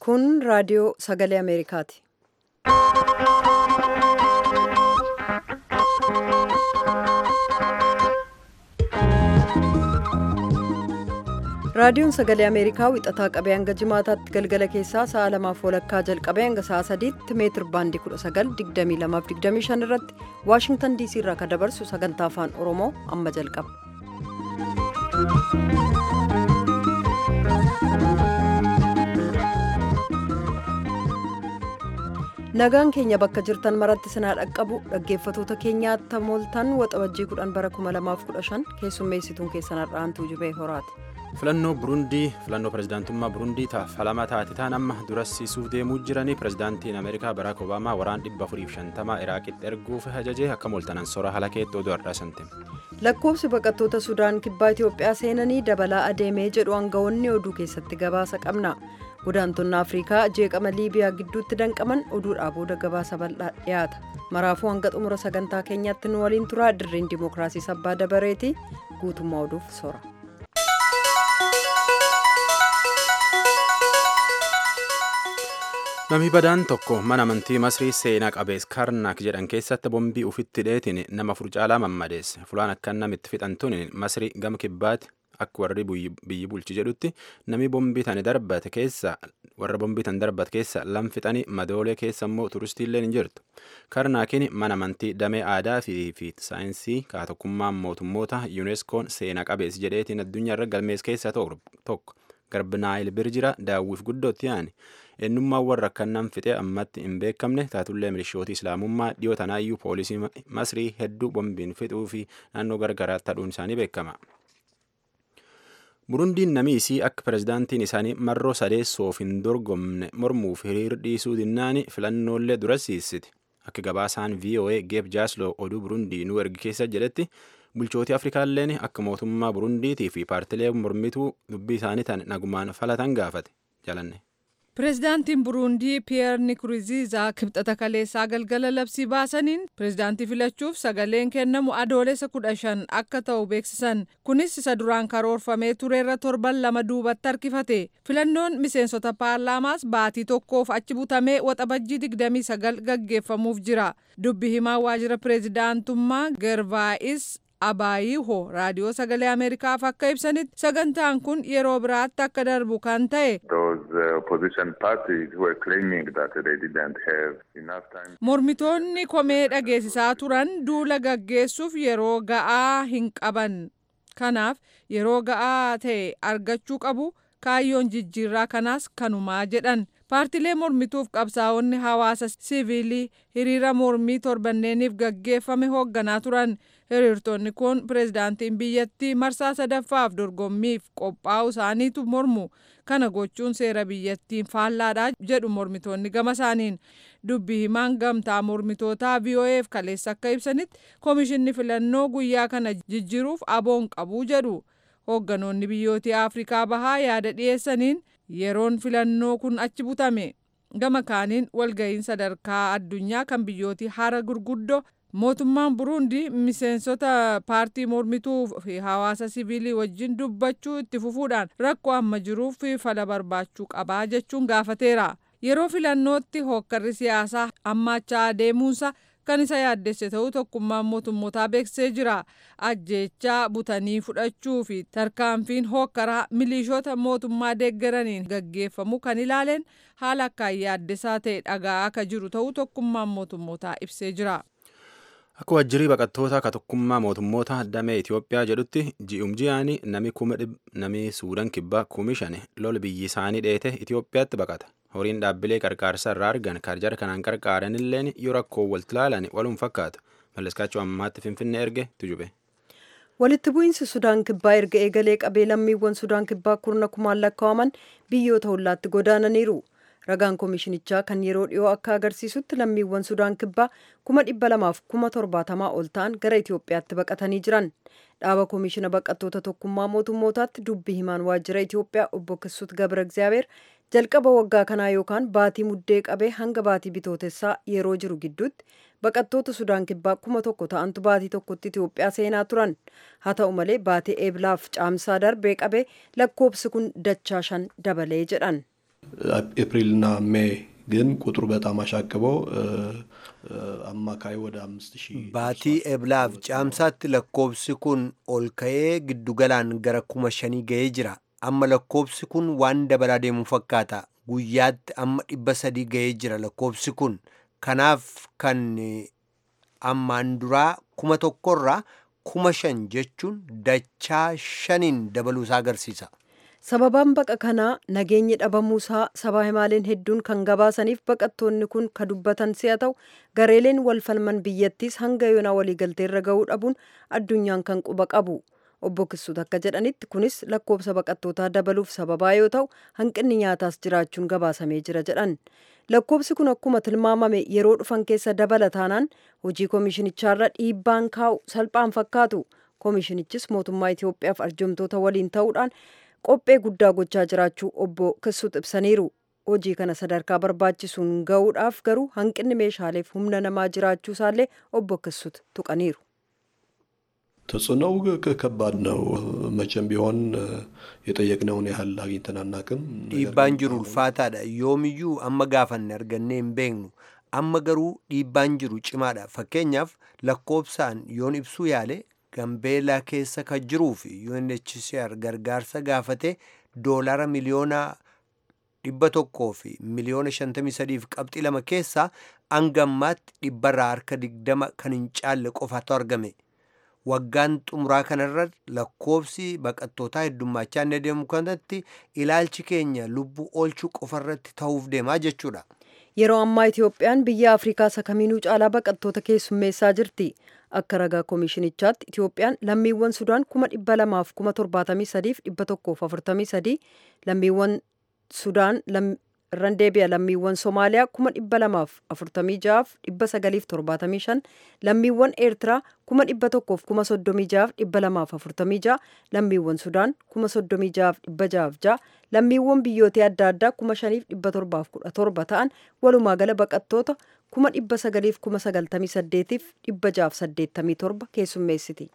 Kun raadiyoo sagalee Ameerikaati. Raadiyoon sagalee Ameerikaa wixataa qabee hanga jimaataatti galgala keessaa sa'a lamaaf walakkaa jalqabee hanga sa'a sadiitti meetir baandii 19,2225 irratti Waashingtan DC irraa kan dabarsu sagantaa afaan Oromoo amma jalqaba. Nagaan keenya bakka jirtan maratti sinaa dhaqqabu dhaggeeffatoota keenyaatti mooltan waxabajjii 10 bara 2015 keessummeessituun keessan har'aantuu jubee horaati. filannoo burundii filannoo pirezidaantummaa burundii falama taate taan amma durassiisuuf deemuu jiranii pirezidaantiin ameerikaa baraak obaamaa waraan 450 iraaqitti erguuf ajajee akka mooltanan sora halakeetti oduu har'aasante. lakkoofsi baqattoota sudaan kibbaa itiyoophiyaa seenanii dabalaa adeemee jedhu aangawoonni oduu keessatti gabaasa qabna godaantonni afriikaa jeeqama liibiyaa gidduutti danqaman oduudhaa booda gabaasa bal'aa dhiyaata maraafuu hanga xumura sagantaa keenyaatti nu waliin turaa dirreen dimookiraasii sabbaa dabareeti guutummaa oduuf sora. Namni badaan tokko mana amantii Masrii seenaa qabees Karnak jedhan keessatti bombii ufitti dheetiin nama furcaalaa mammadeesse. Fulaan akka namitti fixantuun Masrii gama kibbaatti akka warri biyyi bulchi jedhutti namni bombii tani darbate keessa warra bombii tan darbate keessa lam fixanii madoolee keessa immoo turistiillee hin jirtu. Karnaakiin mana amantii damee aadaa fi saayinsii kaatokkummaa mootummoota yuuneskoon seenaa qabees jedheetiin addunyaarra galmees keessaa tokko. Garbinaayil Birjira daawwiif guddootti yaani. eenyummaan warra akkanaan fixee ammatti hin beekamne taatullee milishooti islaamummaa dhiyoo tanaayyuu poolisii masrii hedduu bombiin fixuu fi naannoo gargaraatti ta'uun isaanii beekama. burundiin namiisii akka pirezidaantiin isaanii marroo sadeessoof hin dorgomne mormuuf hiriir dhiisuu dinnaani filannoolee durassiisiti akka gabaasaan voa geeb jaasloo oduu burundii nu ergi keessa jedhetti bulchootii afrikaalleen akka mootummaa burundiitii fi paartilee mormituu dubbii isaanii tan nagumaan falatan gaafate jalanne. pireezidaantiin buruundii piyeer nikuriziizaa kibxata kaleessaa galgala labsii baasaniin pireezidaantii filachuuf sagaleen kennamu adoolessa kudha shan akka ta'u beeksisan kunis isa duraan karoorfamee tureerra torban lama duubatti harkifate filannoon miseensota paarlaamaas baatii tokkoof achi butamee waxabajjii digdamii sagal gaggeeffamuuf jira dubbi himaa waajjira pireezidaantummaa gervaayis abaayiho raadiyoo sagalee ameerikaaf akka ibsanitti sagantaan kun yeroo biraatti akka darbu kan ta'e mormitoonni komee dhageessisaa turan duula gaggeessuuf yeroo ga'aa hin qaban kanaaf yeroo ga'aa ta'e argachuu qabu kaayyoon jijjiirraa kanaas kanumaa jedhan paartilee mormituuf qabsaa'onni hawaasa siviilii hiriira mormii torbanneeniif gaggeeffame hoogganaa turan hiriirtonni kun pireezidaantiin biyyattii marsaa sadaffaaf dorgommiif qophaa'u isaaniitu mormu kana gochuun seera biyyattiin faallaadha jedhu mormitoonni gama isaaniin dubbi himaan gamtaa mormitootaa vo'eef kaleessa akka ibsanitti koomishinni filannoo guyyaa kana jijjiiruuf aboon qabuu jedhu hoogganoonni biyyootii afrikaa bahaa yaada dhiyeessaniin yeroon filannoo kun achi butame gama kaaniin walga'iin sadarkaa addunyaa kan biyyootii hara gurguddoo mootummaan buruundi miseensota paartii mormituu fi hawaasa siviilii wajjin dubbachuu itti fufuudhaan rakkoo amma jiruuf fala barbaachuu qabaa jechuun gaafateera yeroo filannootti hookkarri siyaasaa hammaachaa deemuunsa kan isa yaaddesse ta'uu tokkummaan mootummootaa beeksisee jira ajjeechaa butanii fudhachuu fi tarkaanfiin hookkaraa milishoota mootummaa deeggaraniin gaggeeffamu kan ilaaleen haala akkaan yaaddessaa ta'e dhagaa akka jiru ta'uu tokkummaan mootummootaa ibsee jira. Akka wajjirii baqattoota akka tokkummaa mootummoota damee Itoophiyaa jedhutti ji'um ji'aani nami kuma nami suudaan kibbaa kumi shani lola biyyi isaanii dheete Itoophiyaatti baqata. Horiin dhaabbilee qarqaarsa irraa argan karjara kanaan qarqaaran illeen yoo rakkoo walitti ilaalan waluun fakkaatu. Malleskaachuu ammaatti Finfinnee erge tujube. Walitti bu'iinsi Sudaan kibbaa erga eegalee qabee lammiiwwan Sudaan kibbaa kurna kumaan lakkaa'aman biyyoota hollaatti godaananiiru. ragaan koomishinichaa kan yeroo dhiyoo akka agarsiisutti lammiiwwan sudaan kibbaa kuma dhibba lamaaf kuma torbaatamaa ol ta'an gara itiyoophiyaatti baqatanii jiran dhaaba koomishina baqattoota tokkummaa mootummootaatti dubbi himaan waajjira itiyoophiyaa obbo Kissut Gabra Egzaabeer jalqaba waggaa kanaa yookaan baatii muddee qabee hanga baatii bitootessaa yeroo jiru gidduutti baqattoota sudaan kibbaa kuma tokko ta'antu baatii tokkotti itiyoophiyaa seenaa turan haa ta'u malee baatii eeblaaf caamsaa darbee qabee lakkoobsi kun dachaa shan dabalee jedhan. ኤፕሪልና ሜይ ግን ቁጥሩ በጣም አሻቅበው አማካይ ወደ አምስት ሺህ Baatii eblaaf caamsaatti lakkoobsi kun ol ka'ee giddugalaan gara kuma shanii ga'ee jira. Amma lakkoobsi kun waan dabalaa deemu fakkaata. Guyyaatti amma dhibba sadii ga'ee jira lakkoobsi kun. Kanaaf kan ammaan duraa kuma tokkorraa kuma shan jechuun dachaa shaniin dabaluusaa agarsiisa. sababaan baqa kanaa nageenyi dhabamuusaa sabaa himaaleen hedduun kan gabaasaniif baqattoonni kun ka dubbatan si'a ta'u gareeleen wal falman biyyattiis hanga yoonaa waliigalteerra ga'uu dhabuun addunyaan kan quba qabu obbo Kisuut akka jedhanitti kunis lakkoobsa baqattootaa dabaluuf sababaa yoo ta'u hanqinni nyaataas jiraachuun gabaasamee jira jedhan lakkoobsi kun akkuma tilmaamame yeroo dhufan keessa dabala taanaan hojii koomishinichaarra dhiibbaan kaa'u salphaan fakkaatu koomishinichis mootummaa Itoophiyaaf arjomtoota waliin ta'uudhaan qophee guddaa gochaa jiraachuu obbo Kisuut ibsaniiru. Hojii kana sadarkaa barbaachisuun ga'uudhaaf garuu hanqinni meeshaaleef humna namaa jiraachuu isaallee obbo Kisuut tuqaniiru. ተጽዕኖው ከባድ ነው። መቼም ቢሆን የጠየቅነውን ያህል አግኝተን አናቅም። Dhiibbaan jiru ulfaataadha. Yoomiyyuu amma gaafanne argannee hin beeknu. Amma garuu dhiibbaan jiru cimaadha. Fakkeenyaaf lakkoobsaan yoon ibsuu yaale Gambeelaa keessa kan jiruu fi UNHCR gargaarsa gaafate doolara miliyoona dhibba tokkoo fi miliyoona shantamii sadiif qabxii lama keessaa hangammaatti dhibbarraa harka digdama kan hin caalle qofaatu argame. Waggaan xumuraa kanarra lakkoobsi baqattootaa heddummachaa inni deemu kanatti ilaalchi keenya lubbuu oolchuu qofarratti ta'uuf deemaa jechuudha. Yeroo ammaa Itoophiyaan biyya Afrikaa isa kamiinuu caalaa baqattoota keessummeessaa jirti. Akka ragaa koomishinichaatti Itoophiyaan lammiiwwan Sudaan kuma dhibba lamaaf kuma torbaatamii sadiif dhibba tokkoof afurtamii sadii lammiiwwan Sudaan irran deebi'a lammiiwwan Somaaliyaa kuma dhibba lamaaf afurtamii ja'aaf dhibba sagaliif torbaatamii shan lammiiwwan Eertiraa kuma dhibba tokkoof kuma soddomii ja'aaf dhibba lamaaf afurtamii ja'a lammiiwwan Sudaan kuma soddomii ja'aaf dhibba ja'aaf ja'a lammiiwwan biyyoota adda addaa kuma shaniif dhibba torbaaf kudha torba ta'an walumaa gala baqattoota kuma dhibba sagaliif kuma sagaltamii saddeetiif dhibba ja'aaf saddeettamii torba keessummeessiti.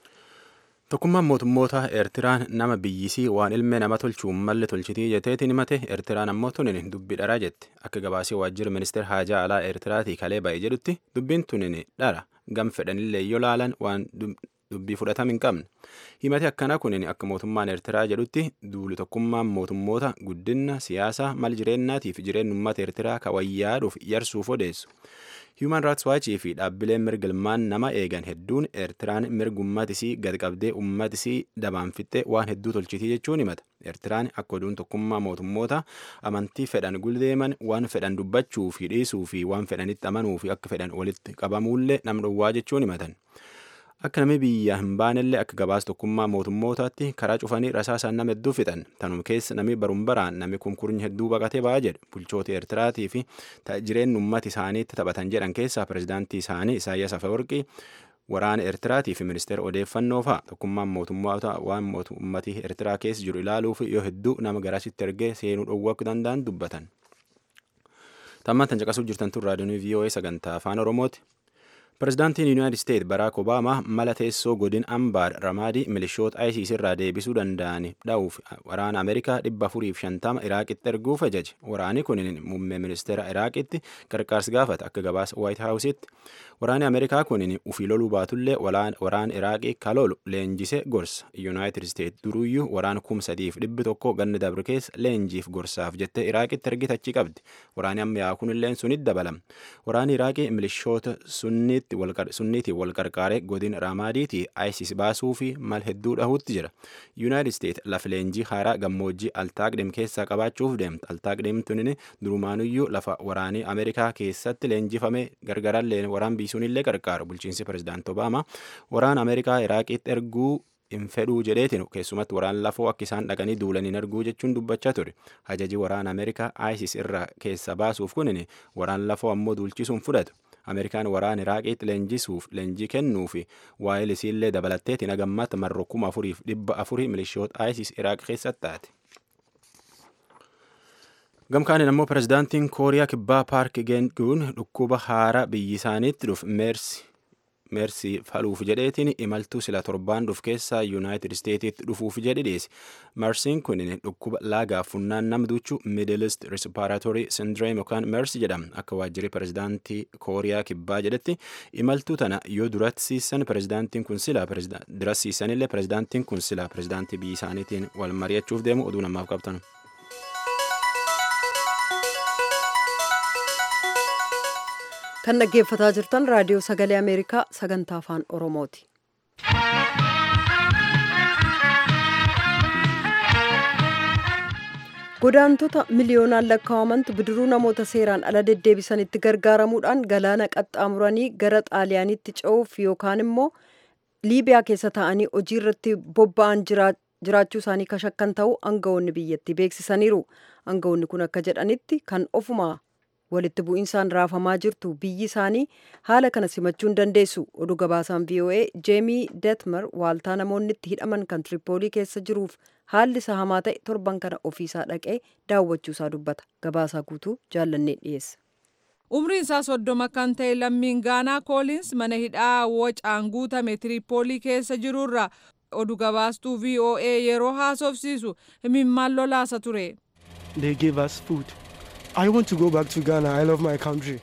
Tokkummaan mootummoota Eertiraan nama biyyisii waan ilmee nama tolchuun malle tolchitii jetteetiin himate Eertiraan ammoo tunin dubbii dharaa jette akka gabaasii waajjira ministeera haajaa alaa Eertiraatii kalee ba'e jedhutti dubbiin tunin dhara gam fedhanillee yoo laalan waan dubbii fudhatama hin qabne himate akkana kunin akka mootummaan Eertiraa jedhutti duuli tokkummaan mootummoota guddina siyaasaa mal jireenyaatiif jireenya uummata Eertiraa kawayyaaduuf yarsuuf odeessu. Human Rights Watch fi dhaabbileen mirga ilmaan nama eegan hedduun Eertiraan mirga uummatisii gad qabdee uummatisii dabaan fixxee waan hedduu tolchitii jechuun himata. Eertiraan akka oduun tokkummaa mootummoota amantii fedhan guldeeman waan fedhan dubbachuu fi dhiisuu fi waan fedhanitti amanuu fi akka fedhan walitti qabamuullee nam dhowwaa jechuun himatan. Akka namni biyya hin baanellee akka gabaas tokkummaa mootummootaatti karaa cufanii rasaasaan nama hedduu fixan. Tanuma keessa namni baruun baraan namni kunkurni hedduu baqatee ba'aa jedhu. Bulchoota Eertiraatii fi jireenya uummata isaaniitti taphatan jedhan keessaa pirezidaantii isaanii Isaayyaas Afeworqii waraana Eertiraatii fi ministeera odeeffannoo fa'a tokkummaan mootummoota waan uummati Eertiraa keessa jiru ilaaluuf yoo hedduu nama garasitti ergee seenuu dhowwuu akka danda'an dubbatan. Tammaan tan caqasuuf jirtan tun raadiyoon VOA sagantaa afaan Oromooti. Pirezidaantiin Yuunaayitid Isteet Baraak Obaamaa mala teessoo godin Ambaar Ramaadii milishoota ISIS irraa deebisuu danda'an dha'uuf waraana Ameerikaa dhibba afuriif shantama Iraaqitti erguuf ajaje. Waraanni kun muummee ministeera Iraaqitti gargaarsa gaafata akka gabaasa Waayit Haawusitti. Waraanni Ameerikaa kun ufii loluu baatullee waraana Iraaqii kalolu leenjise gorsa. Yuunaayitid Isteet duruyyuu waraana kum sadiif dhibbi tokko ganna dabre keessa leenjiif gorsaaf jettee Iraaqitti ergitachii qabdi. Waraanni ammayyaa kunillee sunitti dabalama. Waraanni Iraaqii milishoota sunniitti sunniitiin wal qarqaaree godin Ramaadiitii ISIS baasuu fi mal hedduu dhahuutti jira. Yuunaayitid Isteet lafa leenjii haaraa gammoojjii Altaaqdim keessaa qabaachuuf deemta. Altaaqdim tunin durumaanuyyuu lafa waraanii Ameerikaa keessatti leenjifame gargarallee waraan biisuunillee qarqaaru. Bulchiinsi pirezidaant Obaamaa waraana Ameerikaa Iraaqitti erguu hin fedhuu jedheetiin keessumatti waraana lafoo akka isaan dhaqanii duulaniin erguu jechuun dubbachaa ture. Ajaji waraana Ameerikaa ISIS irraa keessa baasuuf kunin waraana lafoo ammoo duulchisuun fudhatu. Ameerikaan waraana Iraaqiitti leenjisuuf leenjii kennuu fi waa'ee isiillee dabalatteetiin hagammaatti marroo kuma afuriif dhibba afurii milishoota ISIS Iraaq keessatti taate. Gamkaaniin ammoo pirezidaantiin Kooriyaa Kibbaa Paark Geenguun dhukkuba haaraa biyyi isaaniitti dhufu meersi meersii faluuf jedheetiin imaltuu sila torbaan dhuf keessaa yuunaayitid isteetiitti dhufuuf jedhe dhiyeesse meersiin kun dhukkuba laagaa funnaan namduuchu miidilist risparaatorii sindireem yookaan meersi jedhama akka waajjirri pirezidaantii kooriyaa kibbaa jedhetti imaltuu tana yoo durasiisan pirezidaantiin kun sila durasiisanillee pirezidaantiin kun sila pirezidaantii biyya isaaniitiin wal mari'achuuf deemu oduu namaaf qabtan. kan dhaggeeffataa jirtan raadiyoo sagalee ameerikaa sagantaa afaan oromooti. godaantota miliyoonaan lakkaa'amantu bidiruu namoota seeraan ala deddeebisanitti gargaaramuudhaan galaana qaxxaamuranii gara xaaliyaanitti ce'uuf yookaan immoo liibiyaa keessa taa'anii hojii irratti bobba'an jiraachuu isaanii kashakkan ta'uu aangawoonni biyyattii beeksisaniiru aangawoonni kun akka jedhanitti kan ofuma walitti bu'insaan raafamaa jirtu biyyi isaanii haala kana simachuu hin dandeessu oduu gabaasaan voa jeemii detmer waaltaa namoonni itti hidhaman kan tiripoolii keessa jiruuf haalli isaa hamaa ta'e torban kana ofiisaa dhaqee daawwachuusaa dubbata gabaasaa guutuu jaallannee dhiyeessa. umriin isaa soddoma kan ta'e lammiin gaanaa koolins mana hidhaa wocaan guutame tiripoolii keessa jirurra oduu gabaastuu voa yeroo haasofsiisu himimmaan lolaasa ture. They gave us food. I want to go back to Ghana. I love my country.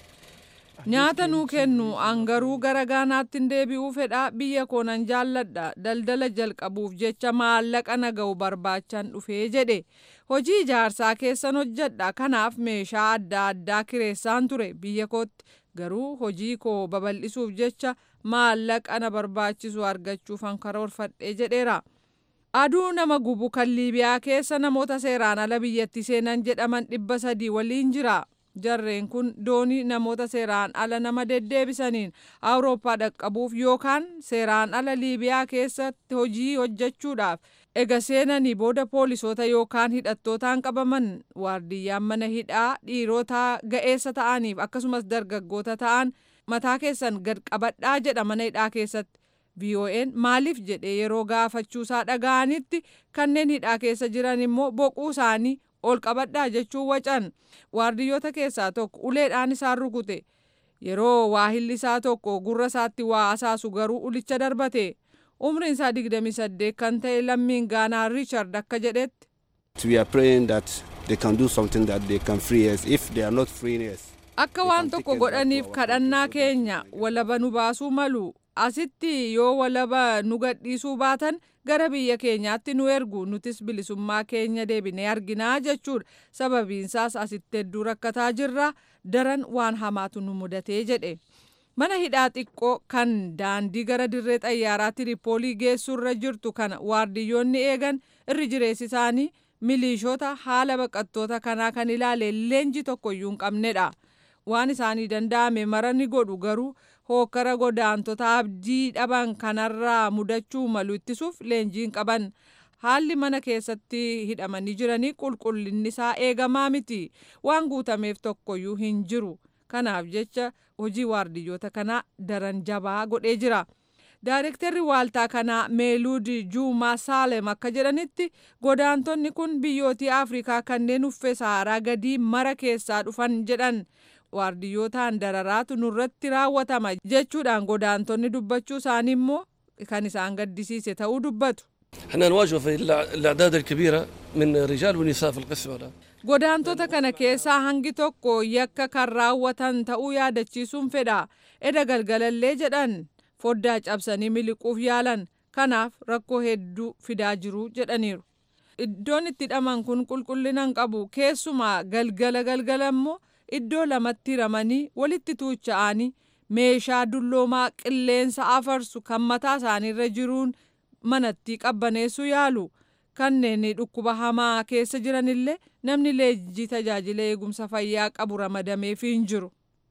nyaata nuu kennu angaruu gara gaanaatti hin deebi'uu fedha biyya koo nan jaalladha daldala jalqabuuf jecha maallaqa naga'u barbaachan dhufee jedhe hojii ijaarsaa keessan hojjedha kanaaf meeshaa adda addaa kireessaan ture biyya kootti garuu hojii koo babal'isuuf jecha maallaqa na barbaachisu argachuufan karoorfadhe jedheera. aduu nama gubu kan liibiyaa keessa namoota seeraan ala biyyatti seenan jedhaman dhibba sadii waliin jira jarreen kun doonii namoota seeraan ala nama deddeebisaniin awurooppaa dhaqqabuuf yookaan seeraan ala liibiyaa keessatti hojii hojjechuudhaaf ega seenanii booda poolisoota yookaan hidhattootaan qabaman waardiyyaan mana hidhaa dhiirota ga'eessa ta'aniif akkasumas dargaggoota ta'an mataa keessan gad qabadhaa jedha mana hidhaa keessatti. VOA'n maaliif jedhee yeroo gaafachuusaa dhaga'anitti kanneen hidhaa keessa jiran immoo boquu isaanii ol qabadhaa jechuun wacan waardiyyoota keessaa tokko uleedhaan isaan rukute yeroo waahilli isaa tokko gurra isaatti waa asaasu garuu ulicha darbate umriin isaa 28 kan ta'e lammiin gaanaa Richard akka jedhetti. We are praying that they can do something that they can free us if they are not freeing us. Akka waan tokko godhaniif kadhannaa keenya walaba nu baasuu malu asitti yoo walaba nu gadhiisuu baatan gara biyya keenyaatti nu ergu nutis bilisummaa keenya deebinee arginaa jechuudha sababiinsaas asitti hedduu rakkataa jirra daran waan hamaatu nu mudatee jedhe mana hidhaa xiqqoo kan daandii gara dirree xayyaaraa tiripoolii geessuurra jirtu kana waardiyyoonni eegan irri jireessi isaanii miliishoota haala baqattoota kanaa kan ilaale leenji tokkoyyuu hin qabnedha waan isaanii danda'ame mara ni godhu garuu hookkara godaantota abdii dhaban kanarraa mudachuu malu ittisuuf leenjiin qaban haalli mana keessatti hidhamanii jiranii qulqullinni isaa eegamaa miti waan guutameef tokkoyyuu hin jiru kanaaf jecha hojii waardiyyoota kanaa daran jabaa godhee jira. Daarektarri waaltaa kanaa Meeluud Juumaa Saalem akka jedhanitti godaantonni kun biyyootii Afrikaa kanneen uffee Saharaa gadii mara keessaa dhufan jedhan. waardiyyootaan dararaatu nurratti raawwatama jechuudhaan godaantonni dubbachuu isaanii immoo kan isaan gaddisiise ta'uu dubbatu. احنا نواجه في الاعداد الكبيره من رجال ونساء في القسم الان godaantota kana keessaa hangi tokko yakka kan raawwatan ta'uu yaadachiisuun fedha eda galgalallee jedhan foddaa cabsanii miliquuf yaalan kanaaf rakkoo hedduu fidaa jiru jedhaniiru. iddoon itti hidhaman kun qulqullina hin qabu keessumaa galgala galgala immoo iddoo lamatti hiramanii walitti tuucha'anii meeshaa dulloomaa qilleensa afarsu kan mataa isaaniirra jiruun manatti qabbaneessuu yaalu kanneen dhukkuba hamaa keessa jiranillee namni leenjii tajaajila eegumsa fayyaa qabu ramadameefii hin jiru.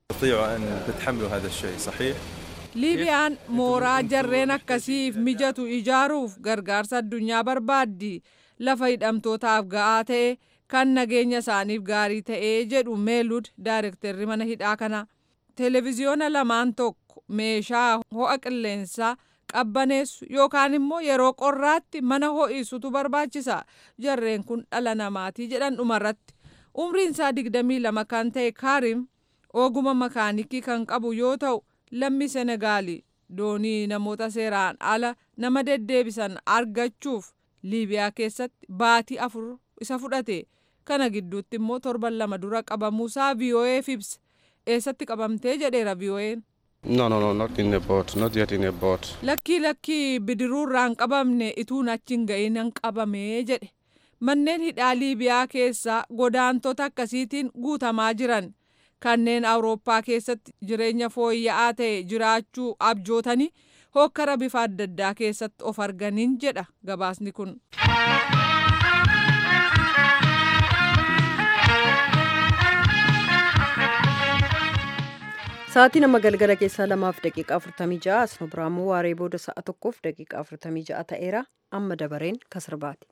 liibiyaan mooraa jarreen akkasiif mijatu ijaaruuf gargaarsa addunyaa barbaaddi lafa hidhamtootaaf ga'aa ta'e. kan nageenya isaaniif gaarii ta'ee jedhu meelud daarektarri mana hidhaa kana televiziyoona lamaan tokko meeshaa ho'a qilleensaa qabbaneessu yookaan immoo yeroo qorraatti mana ho'isutu barbaachisa jarreen kun dhala namaatii jedhan dhumarratti umriin isaa digdamii lama kan ta'e kaarim oguma makaanikii kan qabu yoo ta'u lammii senegaali doonii namoota seeraan ala nama deddeebisan argachuuf liibiyaa keessatti baatii afur isa fudhate kana gidduutti immoo torban lama dura qabamuusaa vii'oo'eef ibse eessatti qabamtee jedheera vii'oo'een. No, no, no, not in a boat, not yet in a boat. Lakkii lakkii bidiruurraa hin qabamne ituun achi hin ga'iin hin qabamee jedhe. Manneen hidhaa Liibiyaa keessaa godaantota akkasiitiin guutamaa jiran kanneen Awurooppaa keessatti jireenya fooyya'aa ta'e jiraachuu abjootanii hokkara bifa adda addaa keessatti of arganiin jedha gabaasni kun. Sa'aatii nama galgala keessaa lamaaf daqiiqaa afurtamii ja'a asno biraammoo waaree booda sa'a tokkoof daqiiqaa afurtamii ja'a ta'eera amma dabareen kasirbaati.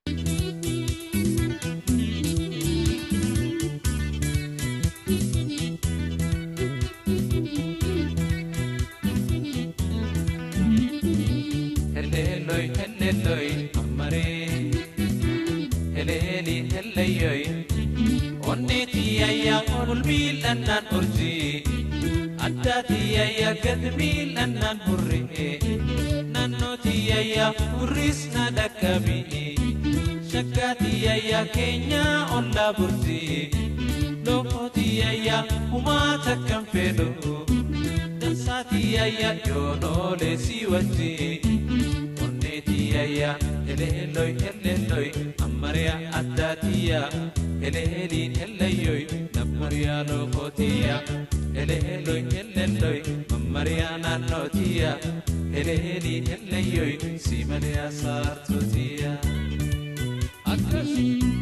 Heleloi, heleloi, amare. Heleli, heleyoi. Onneti ayya ulmiilannan urji. Addaati ayya gadmiilannan hurri. Nannooti ayya hurris na dhaqqabi. Shakkaati ayya keenya olla burti. Lokooti ayya humaa takkan fedhu. Dansaati ayya yoonoolee si wajji. Onneeti ayya eleeloi eleeloi ammariya addaatiya. Eleeliin eleeyoi nammariya lokootiya. Eleeloi eleeloi mammariya naannootiya. Eleeliin eleeyoi si malee saartootiya. Akkas.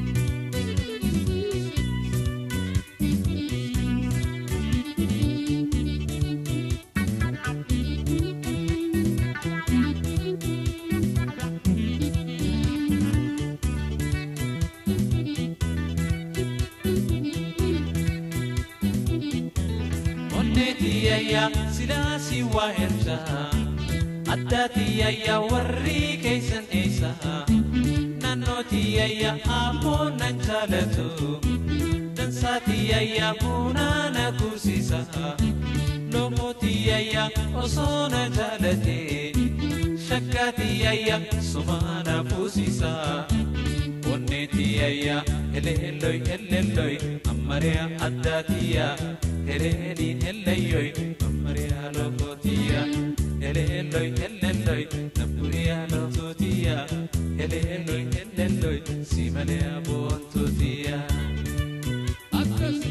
Onneetiyayya silaasii waa ersa addaatiyayya warri keeysan eessa naannootiyayya ammoo nan jaalatu dansaatiyayya bunaa na kuusisa lomootiyayya osoo na jaalate shakkaatiyayya sumaa na fuusisa onneetiyayya eleelloi eleelloi ammariya addaatiya eleeliin elleyyoi ammariya lokootiya eleelloi elelloi nabburiya lotootiya eleelloi elelloi si malee aboontootiya akkas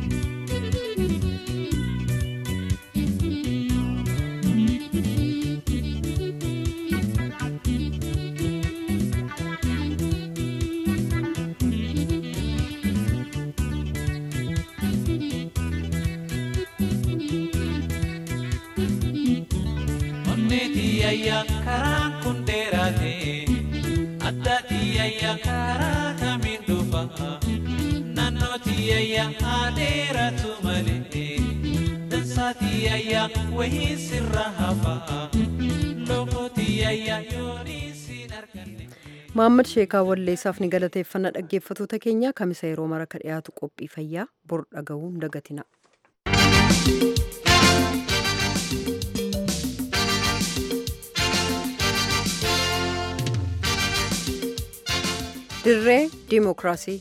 Onneetiyayya karaan kun dheeraate addaatiyayya karaa kamiin dhufa naannootiyayya haa dheeratu malee dansaatiyayya wayii sirra hafa lokootiyayya yoonii siin arganne. Maammad Sheekaa Walleessaaf ni galateeffannaa dhaggeeffatoota keenya kamisa yeroo mara ka dhiyaatu qophii fayyaa bor dhaga'uun dagatina. dirree diimokiraasii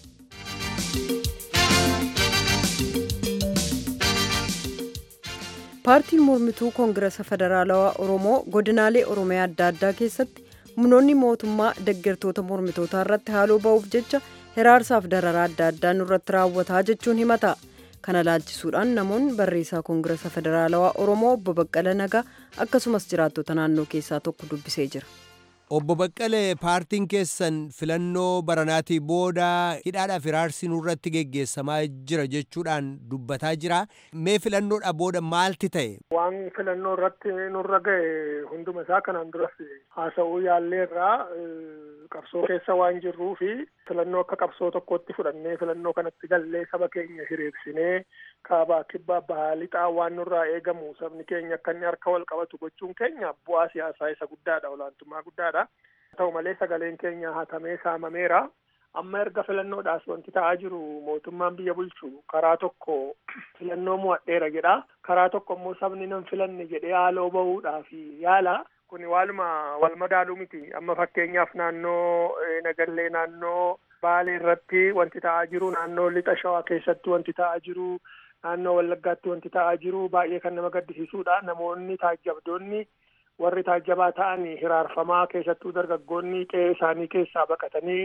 paartiin mormituu koongirasa federaalawaa oromoo godinaalee oromiyaa adda addaa keessatti humnoonni mootummaa deeggartoota mormitootaa irratti haaloo ba'uuf jecha hiraarsaaf dararaa adda addaa nurratti raawwataa jechuun himata kana laalchisuudhaan namoonni barreessaa koongirasa federaalawaa oromoo obbo baqqala nagaa akkasumas jiraattota naannoo keessaa tokko dubbisee jira. Obbo Baqqalee paartiin keessan filannoo baranaatii booda hidhaadhaaf hiraarsi nurratti geggeessamaa jira jechuudhaan dubbataa jira. Mee filannoodha booda maalti ta'e? Waan filannoo irratti nurra ga'e hunduma isaa kanaan duras haasa'uu yaalleerraa qabsoo keessa waan jirruu fi filannoo akka qabsoo tokkotti fudhannee filannoo kanatti gallee saba keenya hiriirsinee kaabaa kibbaa bahaa lixaa waan nurraa eegamu sabni keenya akka inni harka wal qabatu gochuun keenya bu'aa siyaasaa isa guddaadha olaantummaa guddaadha ta'u malee sagaleen keenya hatamee saamameera amma erga filannoodhaas wanti ta'aa jiru mootummaan biyya bulchu karaa tokko filannoo mo'adheera jedha karaa tokko immoo sabni nan filanne jedhee haaloo bahuudhaaf yaala kuni waaluma wal madaaluu miti amma fakkeenyaaf naannoo nagallee naannoo baalee irratti wanti ta'aa jiru naannoo lixa shawaa keessatti wanti ta'aa jiru naannoo wallaggaatti wanti ta'aa jiru baay'ee kan nama gaddisiisuudha namoonni taajjabdoonni warri taajjabaa ta'an hiraarfamaa keessattuu dargaggoonni qe'ee isaanii keessaa baqatanii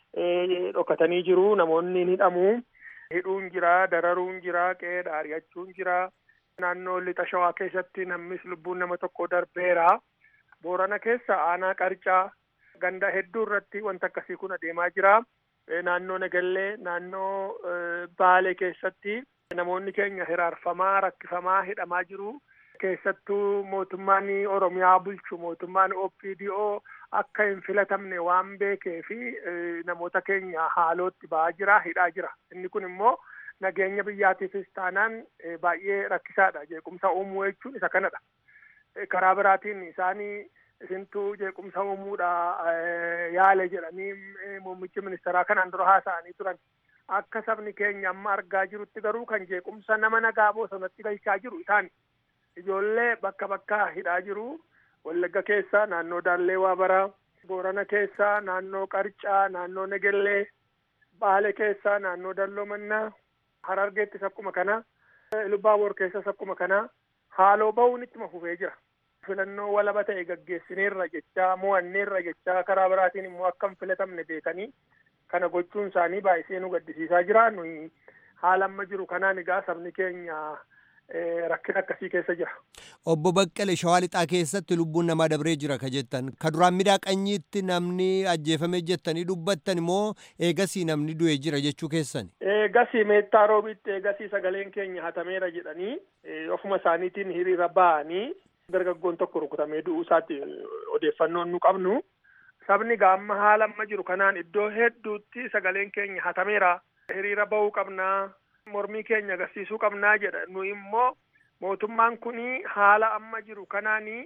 dhokatanii jiru namoonni ni hidhamu hidhuun jira dararuun jira qe'ee ari'achuun jira naannoo lixa shawaa keessatti namnis lubbuun nama tokko darbeera boorana keessa aanaa qarcaa ganda hedduu irratti wanta akkasii kun adeemaa jira naannoo nagallee naannoo baalee keessatti namoonni keenya hiraarfamaa rakkifamaa hidhamaa jiru keessattuu mootummaan oromiyaa bulchu mootummaan opdo akka hin filatamne waan beekee fi namoota keenya haalootti ba'aa jira hidhaa jira inni kun immoo nageenya biyyaatiifis taanaan baay'ee rakkisaadha jeequmsa uumuu jechuun isa kanadha karaa biraatiin isaanii isintuu jeequmsa uumuudha yaale jedhanii muummichi ministeeraa kanaan dura haasa'anii turan akka sabni keenya amma argaa jirutti garuu kan jeequmsa nama nagaa bosonatti galchaa jiru isaan ijoollee bakka bakka hidhaa jiru wallagga keessa naannoo daallee waabaraa boorana keessa naannoo qarcaa naannoo negellee baale keessa naannoo dalloo mannaa harargeettis akkuma kana lubaaboor keessas akkuma kana haaloo bahuun ittuma fufee jira filannoo walaba ta'e gaggeessineerra jechaa mo'anneerra jechaa karaa biraatiin immoo akka hin filatamne beekanii kana gochuun isaanii baay'isee nu gaddisiisaa jira nuyi haala amma jiru kanaan egaa sabni keenya rakkina akkasii keessa jira. Obbo Baqqale Shawaa Lixaa keessatti lubbuun namaa dabree jira ka jettan ka duraan miidhaqanyiitti namni ajjeefame jettanii dubbattan immoo eegasii namni du'e jira jechuu keessan. Eegasii meettaa roobitti eegasii sagaleen keenya hatameera jedhanii ofuma isaaniitiin hiriira ba'anii dargaggoon tokko rukutamee du'uu isaatti odeeffannoon nu qabnu. Sabni gaamma haala amma jiru kanaan iddoo hedduutti sagaleen keenya hatameera hiriira bahuu qabnaa mormii keenya agarsiisuu qabnaa jedha nu immoo mootummaan kuni haala amma jiru kanaanii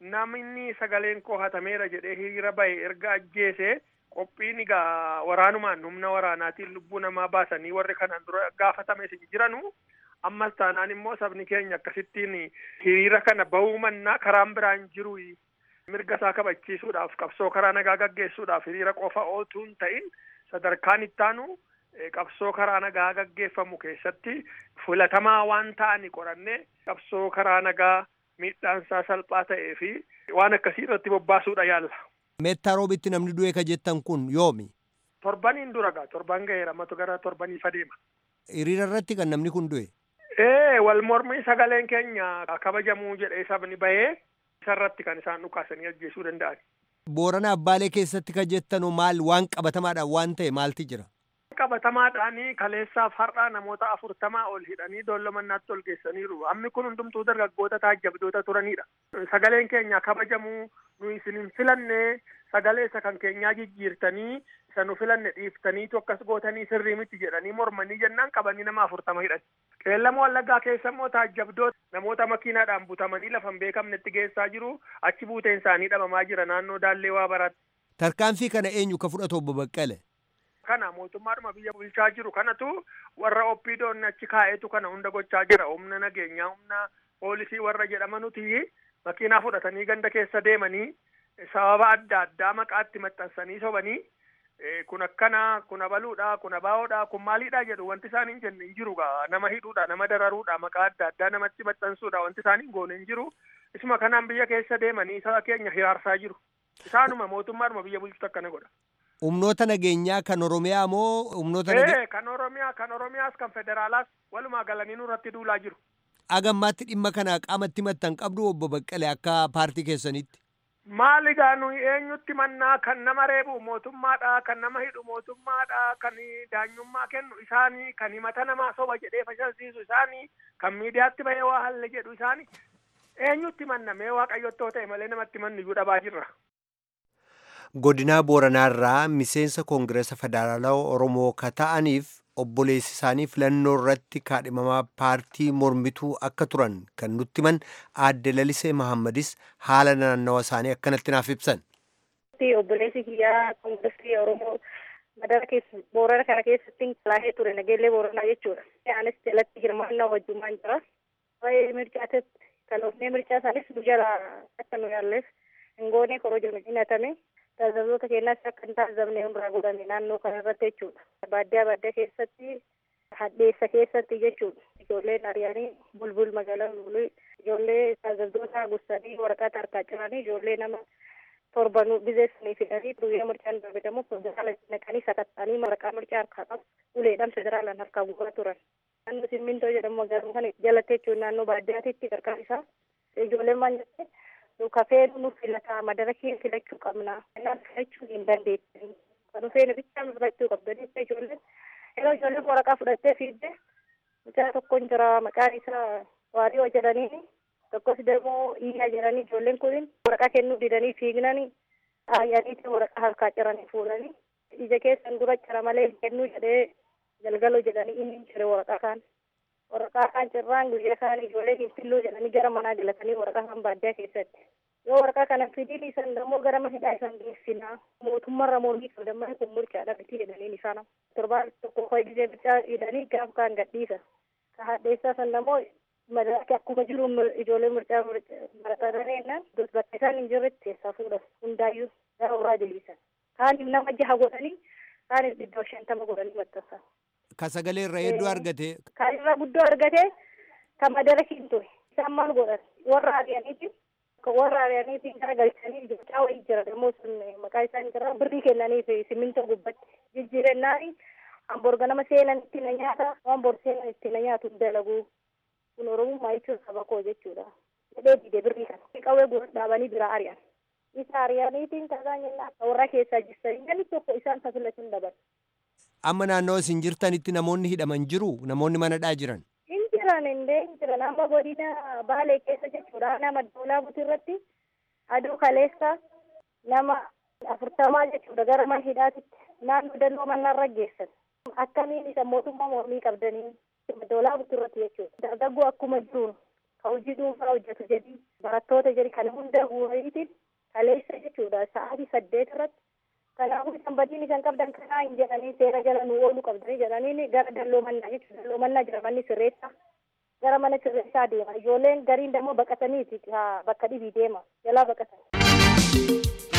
namni sagaleen koo hatameera jedhee hiriira bahe erga ajjeese qophiin egaa waraanumaan humna waraanaatiin lubbuu namaa baasanii warri kanaan dura gaafatame isin jiranu ammas taanaan immoo sabni keenya akkasittiin hiriira kana bahuu mannaa karaan biraan jiru mirga isaa kabachiisuudhaaf qabsoo karaa nagaa gaggeessuudhaaf hiriira qofa ootuu hin ta'in sadarkaan ittaanu qabsoo karaa nagaa gaggeeffamu keessatti filatamaa waan ta'ani qorannee qabsoo karaa nagaa miidhaansaa salphaa ta'ee fi waan akkasii irratti bobbaasuudha yaalla. Meettaa roobitti namni du'e ka jettan kun yoomi? Torbaniin dura gaa torban ga'eera matu gara torbaniif adeema. Hiriira irratti kan namni kun du'e? Ee wal mormii sagaleen keenya kabajamuu jedhee sabni bahee isarratti kan isaan dhukaasanii ajjeesuu danda'an. Boorana Abbaalee keessatti ka jettanu maal waan qabatamaadhaan waan ta'e maalti jira? qabatamaadhaanii kaleessaaf har'aa namoota afurtamaa ol hidhanii doollomannaatti ol geessaniiru hammi kun hundumtuu dargaggoota taajjabdoota turanidha sagaleen keenya kabajamuu nu isin hin filanne sagalee isa kan keenyaa jijjiirtanii isa nu filanne dhiiftaniitu akkas gootanii sirrii miti jedhanii mormanii jennaan qabanii nama afurtama hidhan qeellama wallaggaa keessa immoo taajjabdoota namoota makiinaadhaan butamanii lafa hin beekamnetti geessaa jiru achi buuteen isaanii dhabamaa jira naannoo daallee waa baraatti. Tarkaanfii kana eenyu ka fudhatu obbo Baqqale? kana mootummaadhuma biyya bulchaa jiru kanatu warra oppiidoonni achi kaa'eetu kana hunda gochaa jira humna nageenyaa humna poolisii warra jedhamanuti makiinaa fudhatanii ganda keessa deemanii sababa adda addaa maqaatti maxxansanii sobanii kun akkana kun abaluudha kun abaawoodha kun maaliidha jedhu wanti isaan hin jenne hin jiru gaa nama hidhuudha nama dararuudha maqaa adda addaa namatti maxxansuudha wanti isaan hin goone hin jiru isuma kanaan biyya keessa deemanii saba keenya hiraarsaa jiru isaanuma mootummaadhuma biyya bulchutu akkana godha. humnoota nageenyaa kan oromiyaa moo humnoota nageenyaa kan oromiyaa kan oromiyaas kan federaalaas walumaa galanii nurratti duulaa jiru. agammaatti dhimma kana qaamatti maxxan qabdu obbo Baqqalee akka paartii keessanitti. Maal egaa nuyi eenyutti mannaa kan nama reebu mootummaadha kan nama hidhu mootummaadha kan daanyummaa kennu isaanii kan himata namaa soba jedhee fashilsiisu isaanii kan miidiyaatti bahee waa halle jedhu isaanii eenyutti manna mee waaqayyottoo ta'e malee namatti mannu iyyuu dhabaa jirra. godinaa booranaarraa miseensa koongireesa federaalawaa oromoo ka ta'aniif obboleessi isaanii filannoo irratti kaadhimamaa paartii mormituu akka turan kan nutti himan aadde lalisee mahammadis haala naannawa isaanii akkanatti naaf ibsan. obboleessi kiyyaa koongireesii oromoo madara keessa boorana kana keessatti laahee ture nageellee booranaa jechuudha. Anis jalatti hirmaannaa wajjumaan jira. Waa'ee mircaaatti kaloofnee mircaa isaanis nu jala akka nu yaalleef hingoonee korojo nu hinatame. Tajaajiltoota keenyaas akka hin taasifamne hunduraa godhame naannoo kana irratti jechuudha. Baadiyyaa baadiyyaa keessatti hadheessa keessatti jechuudha. Ijoolleen ari'anii bulbul magaalaa bulbulii ijoollee tajaajiltoota gussanii waraqaa harkaa ciranii ijoollee nama torbanuu bizeessanii fidanii guyyaa mircaan darbedamu federaala naqanii sakattanii waraqaa mircaa harkaa qabu uleedhaan federaalaan harkaa guuraa turan. Naannoo simmintoo jedhamu magaalaa kana jalatti jechuun naannoo baadiyyaatitti qarqara isaa ijoolleen maal jette nu kafee nu filataa madara kee filachuu qabna. Kanaaf filachuu hin dandeettan. Kan feene bichaa filachuu qabdanii ijoolleen yeroo ijoolleen waraqaa fudhattee fiidde mucaa tokkoon jira maqaan isaa waariyoo jedhanii tokkos deemoo iyyaa jedhanii ijoolleen kun waraqaa kennuu didanii fiignanii aayyaniitti waraqaa harkaa ciranii fuudhanii ija keessan dura cira malee kennuu jedhee galgaloo jedhanii inni cire waraqaa kaan waraqaa kaan cirraan guyyaa kaan ijoolleen hin filluu jedhanii gara manaa galatanii waraqaa kaan baadiyyaa keessatti yoo waraqaa kana fidii isan immoo gara mana hidhaa isan geessinaa mootummarra mormii qabdamanii kun mircaadha miti jedhaniin isaan torbaan tokko hoydisee bichaa hidhanii gaaf kaan gadhiisa ka hadheessaa san immoo madaaki akkuma jiru ijoollee mircaa baratanii jennaan bakka isaan hin jirretti keessaa fuudhan hundaayyuu gara warraa deebisan kaaniif nama jaha godhanii kaaniif dhibba shantama godhanii maxxansan. Ka sagalee irra hedduu argate. Kan irra guddoo argate kan madara hin ture isaan maal godhan warra ari'aniiti warra ari'aniitiin gara galchanii mucaa wayii jira immoo sun maqaa isaan jira birrii kennaniif simmintoo gubbatti jijjiirennaani hamburga nama seenan itti na nyaata waan bor seenan itti na nyaatu dalagu kun oromummaa jechuun saba koo jechuudha jedhee dide birrii kana qawwee gurra dhaabanii biraa ari'an isa ari'aniitiin tasaa jennaa warra keessaa jirtanii namni tokko isaan tasilatuun daban. Amma naannoo isin jirtanitti namoonni hidhaman jiru namoonni manadhaa jiran. Hin jiran indee hin jiran amma godina baalee keessa jechuudha nama doolaa butirratti aduu kaleessa nama afurtamaa jechuudha gara mana hidhaatitti naannoo dalloo mannaarra geessan. Akkamiin isa mootummaa mormii qabdanii doolaa butirratti jechuudha. Dargaggoo akkuma jiruun ka hojii dhuunfaa hojjetu jedhi barattoota jedhi kana hunda guuriitiin kaleessa jechuudha sa'aatii saddeet irratti kanaafuu isan badiin isan qabdan kanaa hin jedhanii seera jala nu oolu qabdanii jedhanii gara dalloo mannaa jechuudha dalloo mannaa jira manni sirreessaa gara mana sirreessaa deema ijoolleen gariin dammoo baqataniiti bakka dhibii deema jalaa baqatan.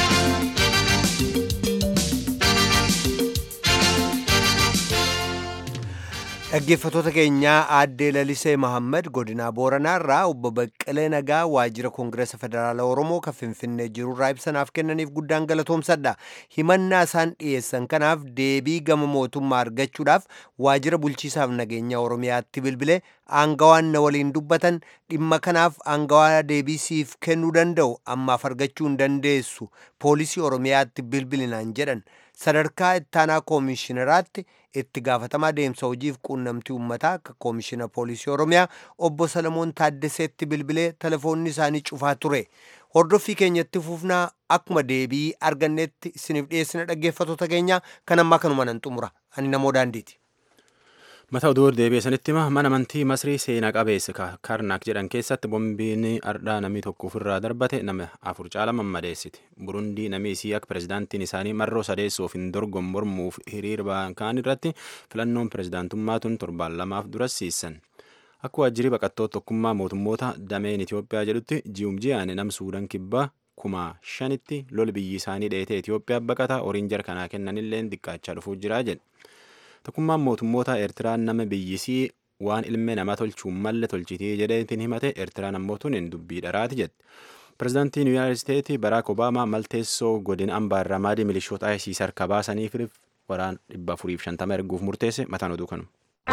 Dhaggeeffattoota keenyaa aaddee Lalisee Mahammad godinaa Booranaa irraa obbo Baqqalee Nagaa waajjira Koongireesa Federaalaa Oromoo kan Finfinnee jirurraa ibsanaaf kennaniif guddaan galatoomsadha. Himannaa isaan dhiyeessan kanaaf deebii gama mootummaa argachuudhaaf waajjira bulchiisaaf nageenya Oromiyaatti bilbilee aangawaan na waliin dubbatan dhimma kanaaf aangawaa deebii siif kennuu danda'u ammaaf argachuu hin dandeessu poolisii Oromiyaatti bilbilinaan jedhan. sadarkaa ittaanaa koomishinaraatti itti gaafatamaa deemsa hojiif quunnamtii uummataa akka koomishina poolisii oromiyaa obbo salamoon taaddaseetti bilbilee telefoonni isaanii cufaa ture hordoffii keenyatti fufnaa akkuma deebii argannetti isiniif dhiyeessina dhaggeeffattoota keenya kan ammaa kanuma nan xumura ani namoo daandiiti. Mata oduu deebi'eessanitti hima mana amantii Masrii seenaa qabeessa Karnaak jedhan keessatti boombiin ardhaa namni tokko ofirraa darbate nama afur caala mammadeessiti. Burundii namni isii akka pirezidaantiin isaanii marroo sadeessuuf hin dorgomne mormuuf hiriira kaan irratti filannoon pirezidaantummaa tun torbaan lamaaf dura siisan. Akka waajjirri baqattoota tokkummaa mootummoota dameen Itoophiyaa jedhutti ji'um ji'aan nam Suudaan kibbaa kuma shanitti lol biyyi isaanii dheetee Itoophiyaa baqataa horiin jarkanaa kennanillee xiqqaachaa dhufuu jira jedhe. Tokkummaan mootummoota Eertiraan nama biyyisii waan ilmi namaa tolchuun malle tolchitii jedheetiin himate Eertiraan ammoo tuniin dubbii dharaati jette. Pireezidaantiin Yuunaayitid Isteetii Baraak Obaamaa malteessoo godina ambaa irraa maadii milishoota ISIS harka baasaniif waraan dhibba afuriif shantama erguuf murteesse mataan oduu kanu.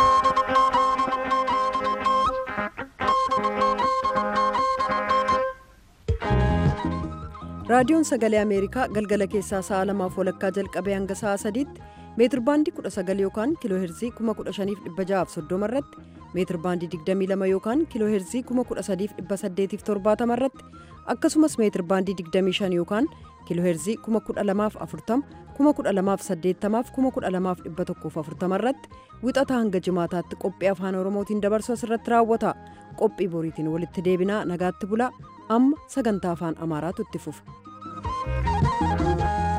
raadiyoon sagalee ameerikaa galgala keessaa sa'a lamaaf walakkaa jalqabee hanga sa'a sadiitti meetir baandii 19 yookaan kiiloo heerzii 15630 irratti meetir baandii 22 yookaan kiiloo heerzii 13870 irratti akkasumas meetir baandii 25 yookaan kiiloo heerzii 12040 12080 12140 irratti wixata hanga jimaataatti qophii afaan oromootiin dabarsu asirratti raawwata qophii boriitiin walitti deebinaa nagaatti bulaa amma sagantaa afaan amaaraatu itti fufa.